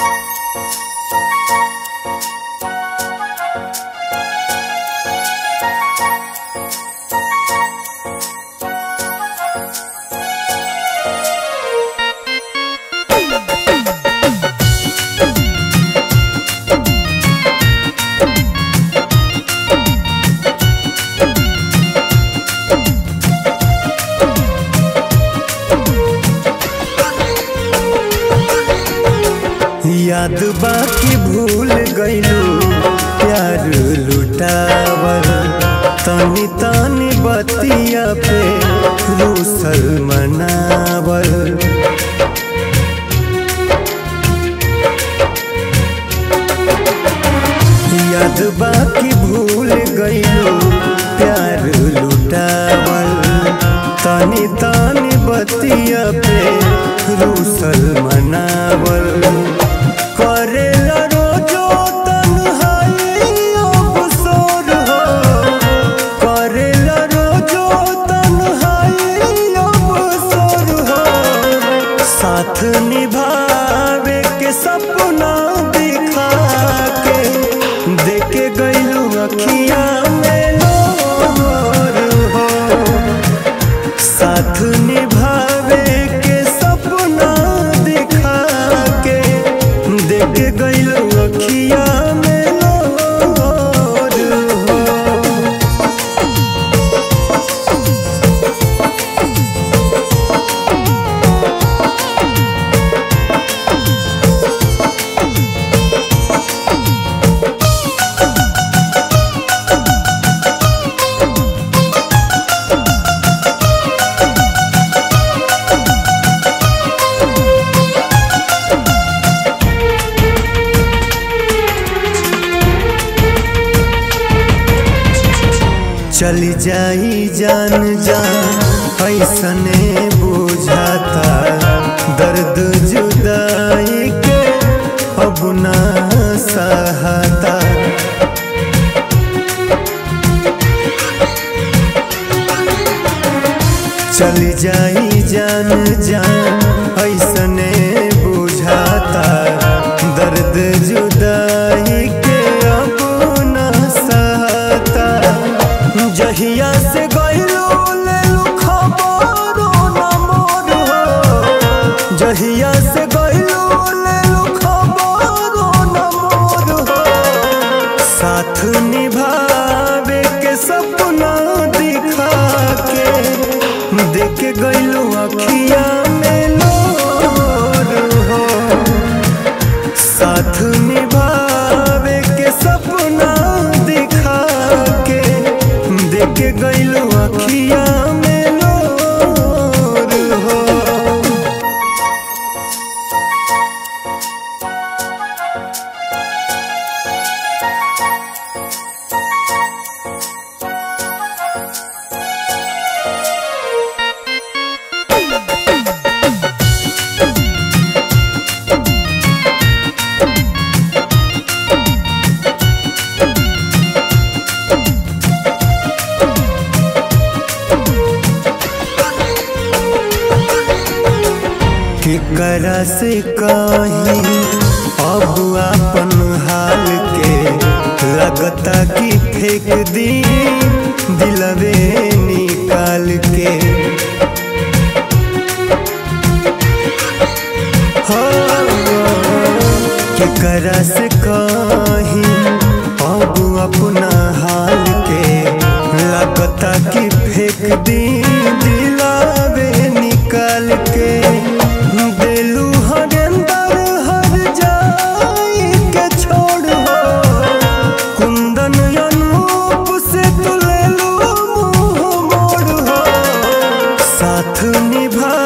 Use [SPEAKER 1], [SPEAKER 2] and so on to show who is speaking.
[SPEAKER 1] याद बाकी भूल गईलू प्यार लुटावल तनी तनी बतिया पे रूसल मनावल याद बाकी भूल गईलू प्यार लुटावल तनी तनी बतिया पे रूसल मनावल करेला रोजो तन्हाई अवसर हो करेला रोजो तन्हाई अवसर हो साथ निभावे के सपना दिखा के देके गईलू अखिया में लोर हो साथ निभावे के सपना दिखा के देख गईल अखिया में लोर हो चली जाई जान जान ऐसने बुझाता दर्द जुदाई के अब ना सहता चली जाई जान जान ऐसने बुझाता दर्द जुदाई के अब ना सहता जहिया से गईलो लेलू खबरो न मोर हो जहिया से गईलो लेलू खबरो न मोर हो साथ निभावे के सपना दिखा के देख गईलू अखिया में लोर हो साथ निभावे के सपना दिखा के देख गईलू अखिया में लोर हो केकरा से कहीं अब अपन हाल के लगता कि फेंक दी दिलवे निकाल के हो केकरा से कहीं अब अपना हाल के लगता कि फेंक दी दिलावे निकाल के दिलू हरेंदर हर जाई के छोड़ हो कुंदन अनूप से तू ले लू मुंह मोड़ हो साथ निभा